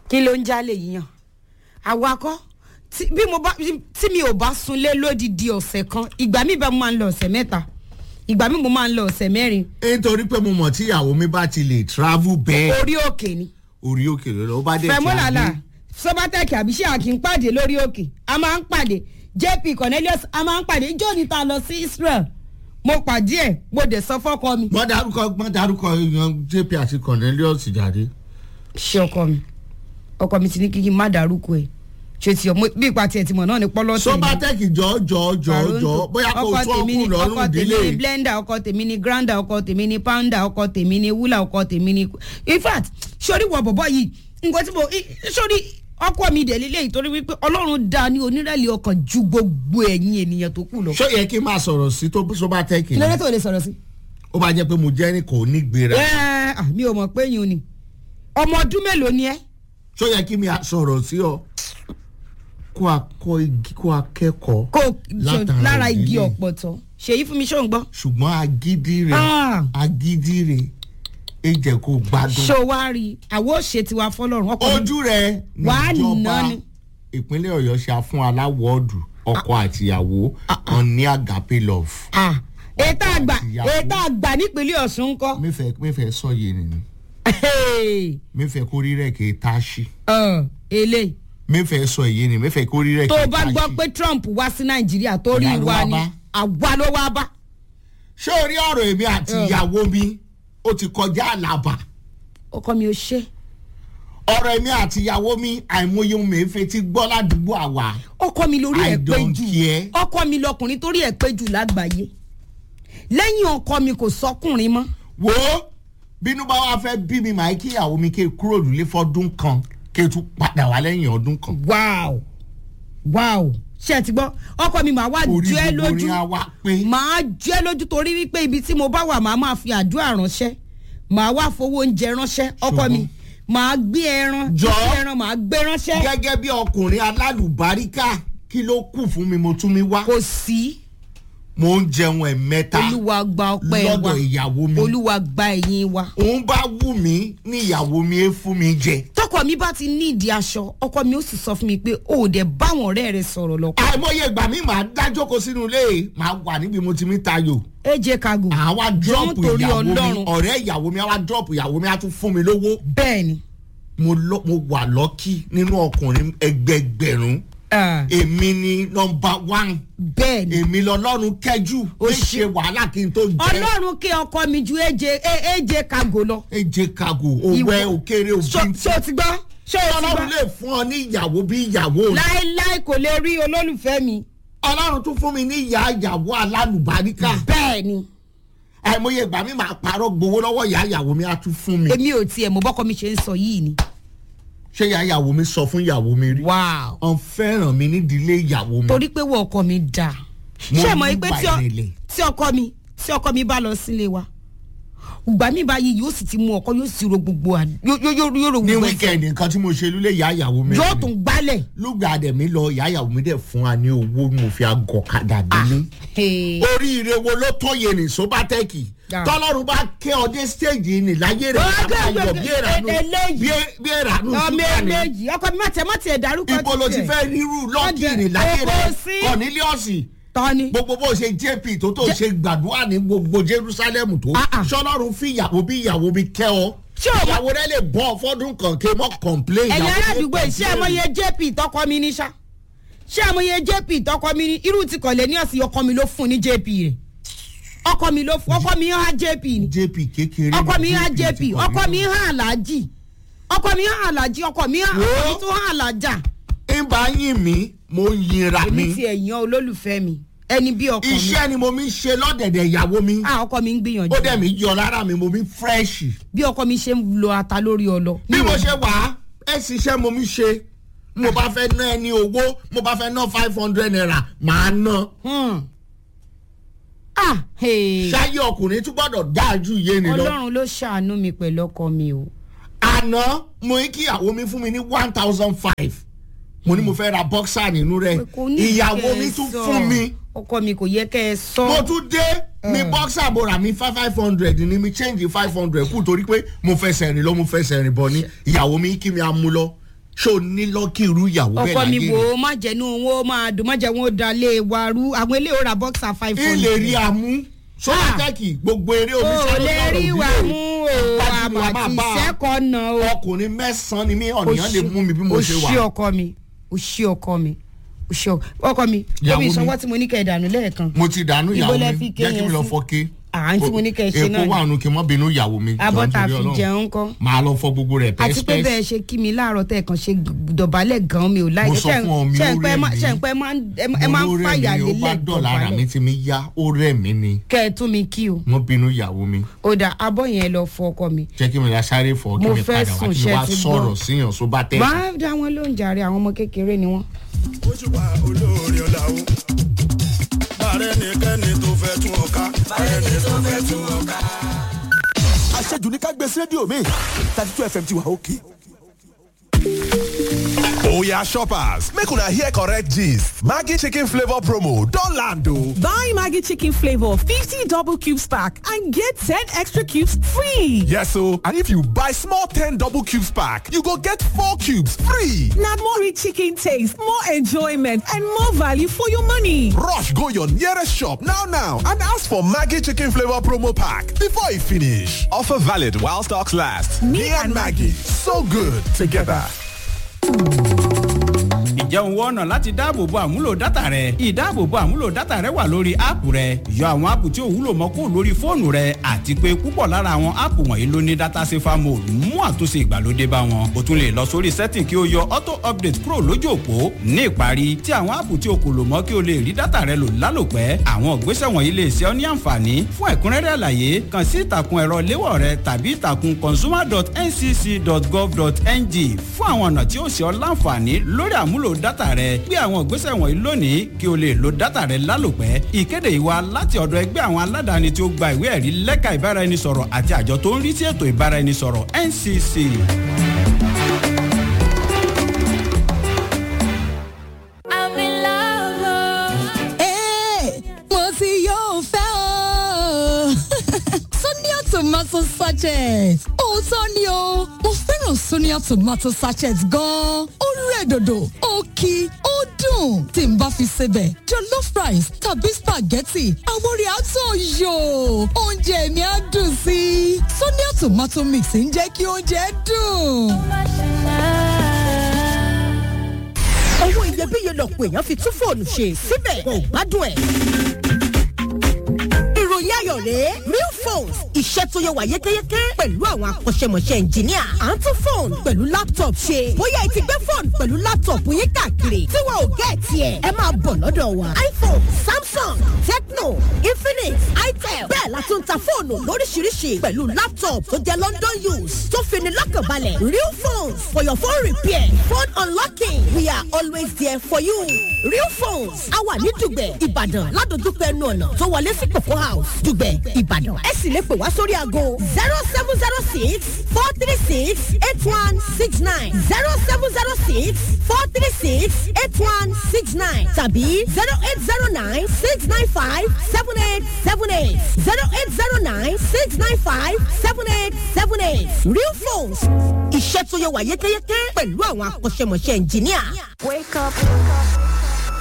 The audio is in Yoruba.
kí ló ń jálè yíyan àwakọ́ tí bí mo bá tí mi ò bá sunlé lódìdí ọ̀sẹ̀ kan ìgbà mi bá mo máa ń lọ ọ̀sẹ̀ mẹ́ta ìgbà mi mo máa ń lọ ọ̀sẹ̀ mẹ́rin nítorí pé mo mọ̀ tí ìyàwó mi bá ti lè travel bẹ́ẹ̀ orí òkè ni orí òkè ló lọ ó bá dẹ̀ fẹmúlàlà sọbatẹkì àbíṣe àkì ń pàdé lórí òkè a máa ń pàdé jp cornelius a máa ń pàdé ìjọ ní ta lọ sí israel mo pàdé ẹ mo dẹ̀ sọ fọ́kọ mi. wọ́n darúkọ wọ́n darúkọ yan jp àti cornelius jáde. ṣé ọkọ mi ọkọ mi ti ní kíkí má dárúkọ ẹ ṣe ti ọmọ bí ipa tiẹ̀ ti mọ̀ náà ní pọ́lọ́tì sọ́bátẹ́kì jọ jọ jọ jọ bóyá kò ọkọ tún tèmi ni ọkùnrin ọkọ lọ́rùn tèmi délé ni blender ọkọ tèmi ni grinder ọkọ tèmi ni pounder ọkọ tèmi ni wúlà ọkọ tèmi ni in fact sori wọ bọ̀bọ̀ yìí nǹkan tí mo i- sori ọkọ mi dẹ̀ lélẹ̀ ìtorí wípé ọlọ́run dá ní onírẹ̀lẹ̀ ọkàn ju gbogbo ẹ̀yin ènìyàn tó kù lọ. ṣó yẹ kí n máa sọ̀rọ̀ sí tó sọ́bátẹ́kì kí ló dé tó lè sọ̀rọ̀ sí. ó bá jẹ́ pé mo jẹ́ ní kò ní gbéra ẹ ẹ mi ò mọ̀ pé yín o ni ọmọ ọdún mélòó ni ẹ. ṣó yẹ kí mi á sọ̀rọ̀ sí ọ kó akọ igi kó akẹ́kọ̀ọ́ kó Látara lára igi ìdílé. ọ̀pọ̀tọ̀ ṣèyí fún mi ṣó ń gbọ́. ṣùgbọ́n agídí rẹ̀ Ah. agídí rẹ̀ ẹ jẹ́ kó gbádùn ṣó wá rí i àwọn òṣè tiwa fọlọ́run ọkọ mi ojú rẹ̀ Wàá níjọba nà ni. ìpínlẹ̀ ọ̀yọ́ ṣe fún aláwọ̀ọ́dù ọkọ àtìyàwó wọn ní agape love Ah, ètò àgbà Ìyàwó. ètò àgbà nípínlẹ̀ ọ̀ṣun ńkọ́. mẹ́fẹ̀ẹ́ mẹ́fẹ̀ẹ́ sọ yé nìyí Hey, mẹ́fẹ̀ẹ́ kórìí rẹ̀ kì í tá a ṣí uh, eléyìí mẹ́fẹ̀ẹ́ sọ èyí ni mẹ́fẹ̀ẹ́ kórìí rẹ̀ tó kì o í bá tá a gbọ́ ṣí. pé trump wá sí nàìjíríà tó rí Ìyá ló wa wá ni bá. àwa ló wá bá. ṣé orí ọ̀rọ̀ èmi àti Eh. ìyàwó mi ó ti kọjá àlàbà ọkọ mi ò ṣe ọ̀rọ̀ èmi àti ìyàwó mi àìmọye ohun mèéfé ti gbọ́ ládùúgbò àwa ọkọ mi lórí I ẹ̀ pé don't jù care. ọkọ mi lọkùnrin torí ẹ̀ pé jù lágbàáyé lẹ́yìn ọkọ mi kò sọkùnrin mọ́ wo bínú bá wàá fẹ́ bí mi màá kí ìyàwó mi ké kúrò nílé fọ́dún kan ké tún padà wá lẹ́yìn ọdún kan wow wow ṣé ẹ ti gbọ́ ọkọ mi màá wá orí jẹ́ gbogbo lójú ni a wá pé màá jẹ́ lójú torí wípé ibi tí mo bá wà màá máa fi àdúrà ránṣẹ́ màá wá fowó oúnjẹ ránṣẹ́ ọkọ mi màá gbé ẹran Jọ̀ọ́. gbé ẹran màá gbé ránṣẹ́ gẹ́gẹ́ bí ọkùnrin alálùbáríkà kí ló kù fún mi mo tún mi wá kò sí mo ń jẹun ẹ̀mẹ́ta olúwa gba ọpẹ́ wa lọ́dọ̀ ìyàwó mi olúwa gba ẹ̀yìn wa. òun bá wù mí ní ìyàwó mi é fún mi jẹ tọkọ mi bá ti ní ìdí aṣọ ọkọ mi ó sì sọ fún mi pé o ò dẹ báwọn ọ̀rẹ́ rẹ sọ̀rọ̀ lọ. àìmọye ìgbà mi máa dájókòó sínú ilé máa wà níbi mo ti mi tayò aj kago àwa dọ́ọ̀pù torí ìyàwó mi Ọlọ́run. ọ̀rẹ́ ìyàwó mi àwa dọ́ọ̀pù ìyàwó mi á tún fún mi lówó bẹ́ẹ̀ ni mo lọ- mo wà lọ́kì nínú ọkùnrin ẹgbẹgbẹ̀rún ah, èmi ni nọmba one bẹ́ẹ̀ ni èmi lọ́lọ́run kẹjú ó Ó ṣe wàhálà kí n tó jẹ ọlọ́run kí ọkọ mi ju aj aj kago lọ. eje kago òwẹ Ìwọ- òkèrè ṣó òbí ṣó o ti gbọ́ ṣó o ti ọlọ́run gbọ́ lè fún ọ ní ìyàwó bí ìyàwó rẹ láéláé kò lè rí olólùfẹ́ mi. ọlọ́run tún fún mi ní ìyá ìyàwó alálùbáríkà bẹ́ẹ̀ ni àìmọye ìgbà mi máa parọ́ gbowó lọ́wọ́ ìyá ìyàwó mi á tún fún mi èmi ò tiẹ̀ mọ̀ bọ́kọ mi ṣe ń sọ yìí ni. ṣé ìyá ìyàwó mi sọ fún ìyàwó mi rí wow ọ̀n fẹ́ràn mi nídìílé ìyàwó mi torí pé wọ́n ọkọ mi dà Mo ṣé ẹ mọ̀ ní pé ìwà tí ọ- ìrẹ̀lẹ̀. tí ọkọ mi tí ọkọ mi bá lọ sílé wa ìgbà mi báyìí yóò sì ti mú ọkọ yóò sì ro gbogbo à- yóò yóò yóò yóò ro ní gbogbo ẹ̀. wíkẹ́ndì nǹkan tí mo ṣe lulẹ̀ ìyá ìyàwó mi yóò rí. tún gbálẹ̀. lùgbà dẹ̀ mi lọ ìyá ìyàwó mi dẹ̀ fún wa ní owó mo fi agọ̀kadà délé. Hey. oríire wo ló tó yẹ ní sóbátẹ́kì Ah. tọ́lọ́run bá kẹ́ ọ dé stéèjì ní láyé rẹ̀ Ó bàbá gbé- yọ gbé- bí ìrànú eléyìí. bí- bí ìrànú ọmọ ṣúgà ní. méjì ọkọ mi má tẹ má tiẹ̀ dárúkọ ibo ló ti tiẹ̀. fẹ́ rírú lọ́ọ̀kì Ọdẹ- ní láyé Èkó rẹ̀ sí. kọ̀nílíọ̀sì tọ́ni. gbogbo bó ṣe jp tó tó ṣe gbàdúrà ní gbogbo jerusalem tó Ah, ah. sọlọ́run fi ìyàwó bí ìyàwó mi kẹ́ ọ Ṣé o wá- ìyàwó rẹ lè bọ́ fọ́dún kan kí n mọ́ complain ẹ̀yin ìyàwó ará mi àdúgbò yìí ṣé complain. àmọye jp tọkọ mi ní ṣá ṣé àmọye jp tọkọ mi ní irú ti kọ̀lẹ́ ní ọ̀sìn ọkọ mi ló fún ní jp rẹ̀ ọkọ mi ló fún ọkọ mi hàn jp ni jp kékeré ọkọ mi ní hàn JP jp ti kọ̀ ọkọ mí. mi hàn aláàjì ọkọ mi hàn aláàjì ọkọ mi hàn Wo? ọkọ mi tún hàn alájà ń bá yín mi mo ń yinra èmi mi ti ẹ̀yàn olólùfẹ́ mi ẹni bí ọkọ mi iṣẹ́ ni mo mi ń ṣe lọ́dẹ̀dẹ̀ ìyàwó mi ah ọkọ mi ń gbìyànjú ó dẹ̀ mi yọ lára mi mo mi fresh bí ọkọ mi ṣe ń lo ata lórí ọlọ bí mo ṣe wà á ẹ sì ṣe mo mi ṣe mo bá fẹ́ ná ẹni owó mo bá fẹ́ ná five hundred naira màá ná Hmm. ah hey. ṣáyé ọkùnrin tún gbọ́dọ̀ dáa ju iye ni lọ. ọlọ́run ló ṣàánú mi pẹ̀lú ọkọ mi o àná mo ní kí ìyàwó mi fún mi ní one thousand five mo ní mo fẹ́ ra boxer nínú rẹ̀ Kò ní ìyàwó kẹ́ ẹ mi tún sọ. fún mi ọkọ mi kò yẹ kẹ́ ẹ sọ. mo tún dé ní boxer mo rà mí five five hundred ní mi change five hundred kù torí pé mo fẹsẹ̀ rìn lọ mo fẹsẹ̀ rìn bọ̀ ní ìyàwó mi kí mi á mú lọ ṣé o ní lọ́kì irú ìyàwó bẹ́ẹ̀ ọkọ mi láyé wò rẹ̀ ó má jẹnu owó máa dùn má jẹ wọn ó da lé wa rú àwọn ilé ó ra boxer five ilé rí hundred. amú sọ́dọ̀tẹ́kì gbogbo eré o oníṣẹ́ lè rí wa mú o àbàtì sẹ́kọ̀ọ́nà o. ọkùnrin mẹ́sàn-án ni mí ọ̀nìyàn lè mú mi bí mo ṣe o ṣí wà. ọkọ mi o ṣí ọkọ mi o ṣí ọkọ ọkọ mi Ìyàwó omi mi. ìsanwó tí mo ní kẹ́ ẹ̀ dànù lẹ́ẹ̀kan. mo ti dànù Ibo ìyàwó lẹ mi fi ké jẹ́ kí yẹn mi lọ sí? fọ́ ké. À, ń tí mo ní kẹ́ ẹ ṣe náà èkó ni. wà nù kí n mọ́ bínú ìyàwó mi. abọ́ jọ̀ọ́ ta nítorí fi Ọlọ́run. jẹun kọ́. máa lọ fọ gbogbo rẹ̀ àti pé pẹ́ẹ́sì bẹ́ẹ̀ ṣe kí mi láàárọ̀ tẹ̀ kàn ṣe dọ̀bálẹ̀ gan mi ò láì Mo sọ fún ọ, mi ò rẹ̀ mí. ṣe ń pẹ́ máa ń ẹ máa ń fàyà ó bá lélẹ̀ dọ̀la ara mi dọ̀bálẹ̀ tí mi yá ó rẹ̀ mí ni kẹ́ ẹ tún mi kí o mo bínú ìyàwó mi ó dà abọ́ yẹn lọ fọ ọkọ mi. jẹ́ kí mi la sáré fọ kí Mo mi fẹ́ padà wá sùn, kí mi ṣé wá ti gbọ́? sọ̀rọ̀ síyàn só bá tẹ̀. wàá dá wọn lóúnjẹ àárẹ̀ àwọn ọmọ kékeré ni wọ́n. ojúbà olóore ọ̀la o. bàrẹ̀ nìkẹ́ni tó fẹ́ tún ọ ká. bàrẹ̀ ni tó fẹ́ tún ọ ká. àṣejù ní ká gbé sí rédíò mi thirty two fm ti wà òkè. Oya shoppers, make una hear correct gist. Maggi chicken flavor promo don land o. Buy Maggie Chicken Flavor 50 double cubes pack and get 10 extra cubes free. Yes o, and if you buy small 10 double cubes pack, you go get 4 cubes free. Now more rich chicken taste, more enjoyment, and more value for your money. Rush go your nearest shop now now and ask for Maggi chicken flavor promo pack before e finish. Offer valid while stocks last. Me, and Maggie, so good together. ǹjẹ́ òun wọ́n ọ̀nà láti dáàbòbo àmúlò dátà rẹ ìdáàbòbo àmúlò dátà rẹ wà lórí áàpù rẹ yọ àwọn áàpù tí ò wúlò mọ́ kó lórí fóònù rẹ àti pé púpọ̀ lára àwọn áàpù wọ̀nyí ló ní dátà safer mode mú àtúnṣe ìgbàlódé bá wọn o tún lè lọ sórí setting kí o yọ auto update kúrò lójú òpó ní ìparí tí àwọn áàpù tí o kò lò mọ́ kí o lè rí dátà rẹ lò lálòpẹ́ àwọn ìgbésẹ̀ wọ̀nyí lè ṣe ọ́ ní àǹfààní fún ẹ̀kúnrẹ́rẹ́ àlàyé kàn sí ìtàkùn ẹ̀rọ léwọ̀ rẹ tàbí ìtàkùn consumer.ncc.gov.ng fún àwọn ọ̀nà tí ó ṣe ọ́ láǹfààní lórí àmúlò dátà rẹ gbé àwọn ìgbésẹ̀ wọ̀nyí lónìí kí o lè lo dátà rẹ lálòpẹ́ ìkéde ìwà láti ọ̀dọ̀ ẹgbẹ́ àwọn aládàáni tí ó gba ìwé ẹ̀rí lẹ́ka ìbáraẹnisọ̀rọ̀ àti àjọ tó ń rí sí ètò ìbáraẹnisọ̀rọ̀ ncc. I'm in love. Hey, mo ti yóò fẹ́ o. Sonia tomato sachet. Òótọ́ ni o, mo fẹ́ràn Sonia tomato sachet gan-an. Ó rẹ̀ dòdò, ó kí, ó dùn. Tí n bá fi sebẹ̀, jollof rice tàbí spaghetti, àwọn orí àtọ̀ yò. Oúnjẹ mi á dùn sí i. Sonia tomato mix ń jẹ́ kí oúnjẹ dùn. owó iyebíye lọ̀pọ̀ èèyàn fi tún fóònù ṣe síbẹ̀ kò gbádùn ẹ̀. ìròyìn ayọ̀ rèé real phones iṣẹ́ tó yẹ wà yékéyéké pẹ̀lú àwọn akọ́ṣẹ́mọṣẹ́ ẹnjìníà à ń tún fóònù pẹ̀lú laptop ṣe bóyá ẹ ti gbé fóònù pẹ̀lú laptop yín káàkiri tí wọn ò gẹ́ tiẹ̀ ẹ máa bọ̀ lọ́dọ̀ wa iphone samsung tecno infinix itel bẹ́ẹ̀ la tún ta fóònù lóríṣiríṣi pẹ̀lú laptop tó jẹ́ london use tó fini lọ́kànbalẹ̀ real phones for your phone repair phone unlocking we are always there for you real phones a wà ní dùgbẹ̀ ìbàdàn ládojúkọ ẹnu ọ̀nà tó wọlé sí kòkó house dùgbẹ̀ ìbàdàn ẹ sì lè pè wá sórí aago zero seven zero six four three six eight one six nine zero seven zero six four three six eight one six nine tàbí zero eight zero nine six nine five seven eight seven eight zero eight zero nine six nine five seven eight seven eight real phones iṣẹ́ tó yẹ wà yékéyéké pẹ̀lú àwọn akọ́ṣẹ́mọṣẹ́ ẹnjìníà. Wake up.